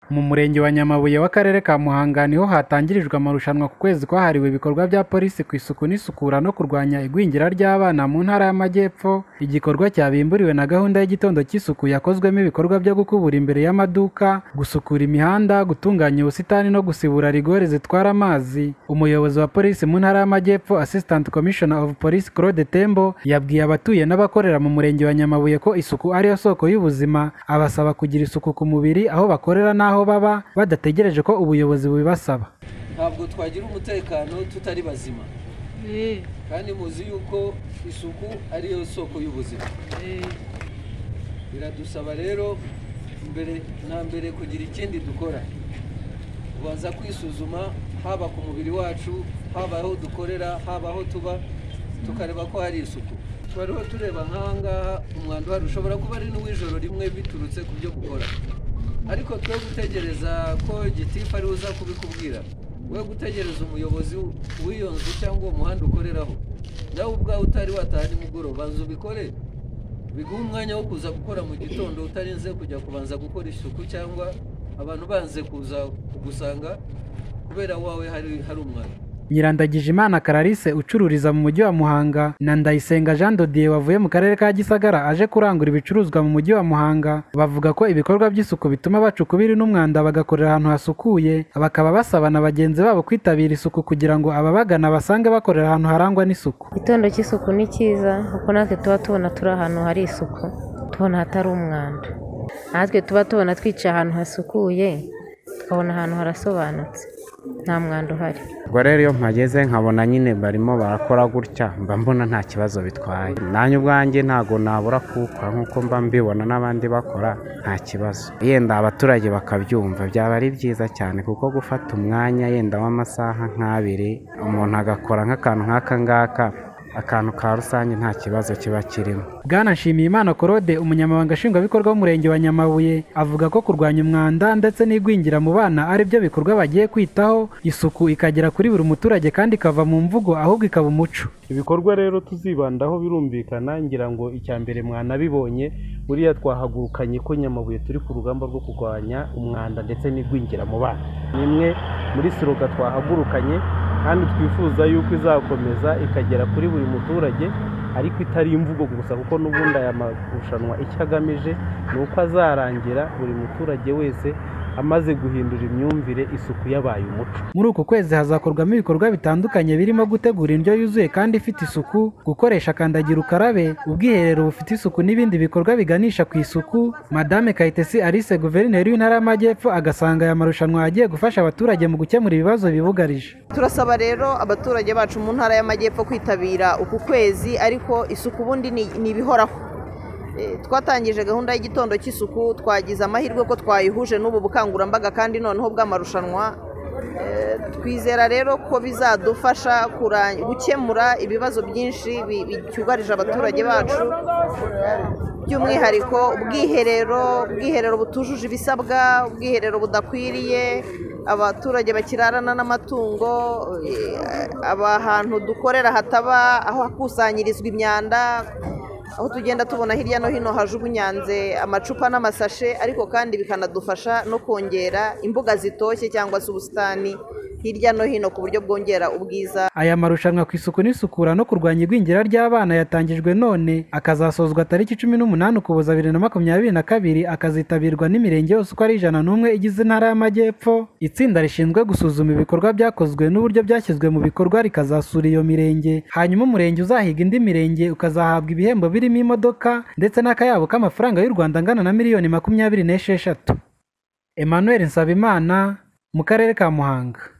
Mu Murenge wa Nyamabuye w'Akarere ka Muhanga niho hatangirijwe amarushanwa ku kwezi kwahariwe ibikorwa bya Polisi ku isuku n'isukura no kurwanya igwingira ry'abana mu Ntara y'Amajyepfo, igikorwa cyabimburiwe na gahunda y'igitondo cy'isuku yakozwemo ibikorwa byo gukubura imbere y'amaduka, gusukura imihanda, gutunganya ubusitani no gusibura rigore zitwara amazi. Umuyobozi wa Polisi mu Ntara y'Amajyepfo Assistant Commissioner of Police Claude Tembo yabwiye abatuye n'abakorera mu Murenge wa Nyamabuye ko isuku ariyo soko y'ubuzima, abasaba kugira isuku ku mubiri, aho bakorera n'aho baba, badategereje ko ubuyobozi bubibasaba. ntabwo twagira umutekano tutari bazima kandi muzi yuko isuku ariyo soko y'ubuzima biradusaba rero mbere na mbere kugira ikindi dukora tubanza kwisuzuma haba ku mubiri wacu haba aho dukorera haba aho tuba tukareba ko hari isuku twariho tureba nk'aha ngaha umwanda uhari ushobora kuba ari n'uw'ijoro rimwe biturutse ku byo gukora ariko twe gutegereza ko gitifu ariwe uza kubikubwira we gutegereza umuyobozi w'iyo nzu cyangwa uwo muhanda ukoreraho nawe ubwawe utari wataha nimugoroba banza ubikore biguha umwanya wo kuza gukora mu gitondo utarinze kujya kubanza gukora isuku cyangwa abantu banze kuza kugusanga kubera wawe hari hari umwanya Nyirandagijimana Clarisse ucururiza mu mujyi wa Muhanga na Ndayisenga Jean de Dieu wavuye mu karere ka Gisagara aje kurangura ibicuruzwa mu mujyi wa Muhanga bavuga ko ibikorwa by'isuku bituma baca ukubiri n'umwanda bagakorera ahantu hasukuye bakaba basaba na bagenzi babo kwitabira isuku kugira ngo ababagana basange bakorera ahantu harangwa n'isuku igitondo cy'isuku ni cyiza kuko natwe tuba tubona turi ahantu hari isuku tubona hatari umwanda natwe tuba tubona twicaye ahantu hasukuye tukabona ahantu harasobanutse nta mwanda uhari ubwo rero iyo mpageze nkabona nyine barimo barakora gutya mba mbona nta kibazo bitwaye nanjye ubwanjye ntabwo nabura kuwukora nk'uko mba mbibona n'abandi bakora nta kibazo yenda abaturage bakabyumva byaba ari byiza cyane kuko gufata umwanya yenda w'amasaha nk'abiri umuntu agakora nk'akantu nk'aka ngaka akantu ka rusange nta kibazo kiba kirimo Bwana Nshimiyimana Claude umunyamabanga nshingwabikorwa w'umurenge wa Nyamabuye avuga ko kurwanya umwanda ndetse n'igwingira mu bana ari byo bikorwa bagiye kwitaho isuku ikagera kuri buri muturage kandi ikava mu mvugo ahubwo ikaba umuco ibikorwa rero tuzibandaho birumvikana ngira ngo icya mbere mwanabibonye buriya twahagurukanye ko nyamabuye turi ku rugamba rwo kurwanya umwanda ndetse n'igwingira mu bana ni imwe muri siroga twahagurukanye kandi twifuza yuko izakomeza ikagera kuri buri muturage ariko itari imvugo gusa kuko n'ubundi aya marushanwa icyo agamije ni uko azarangira buri muturage wese amaze guhindura imyumvire isuku yabaye umuco Muri uku kwezi hazakorwamo ibikorwa bitandukanye birimo gutegura indyo yuzuye kandi ifite isuku, gukoresha kandagira ukarabe, ubwiherero bufite isuku n'ibindi bikorwa biganisha ku isuku. Madame Kayitesi Alice Guverineri w'Intara y'Amajyepfo agasanga aya marushanwa agiye gufasha abaturage mu gukemura ibibazo bibugarije. turasaba rero abaturage bacu mu ntara y'amajyepfo kwitabira uku kwezi ariko isuku ubundi ni ni ibihoraho Eh, twatangije gahunda y'igitondo cy'isuku twagize amahirwe ko twayihuje n'ubu bukangurambaga kandi noneho bw'amarushanwa Eh, twizera rero ko bizadufasha kura- gukemura ibibazo byinshi bi- bi- byugarije abaturage bacu by'umwihariko ubwiherero ubwiherero butujuje ibisabwa ubwiherero budakwiriye abaturage bakirarana n'amatungo eh, aba ahantu dukorera hataba aho hakusanyirizwa imyanda aho tugenda tubona hirya no hino hajugunyanze amacupa n'amasashe ariko kandi bikanadufasha no kongera imbuga zitoshye cyangwa se ubusitani hirya no hino ku buryo bwongera ubwiza Aya marushanwa ku isuku n'isukura no kurwanya igwingira ry'abana yatangijwe none akazasozwa tariki cumi n'umunani Ukuboza bibiri na makumyabiri na kabiri akazitabirwa n'imirenge yose uko ari ijana n'umwe igize Intara y'Amajyepfo. Itsinda rishinzwe gusuzuma ibikorwa byakozwe n'uburyo byashyizwe mu bikorwa rikazasura iyo mirenge, hanyuma umurenge uzahiga indi mirenge ukazahabwa ibihembo birimo imodoka ndetse n'akayabo k'amafaranga y'u Rwanda angana na miliyoni makumyabiri n'esheshatu. Emmanuel Nsabimana mu karere ka Muhanga.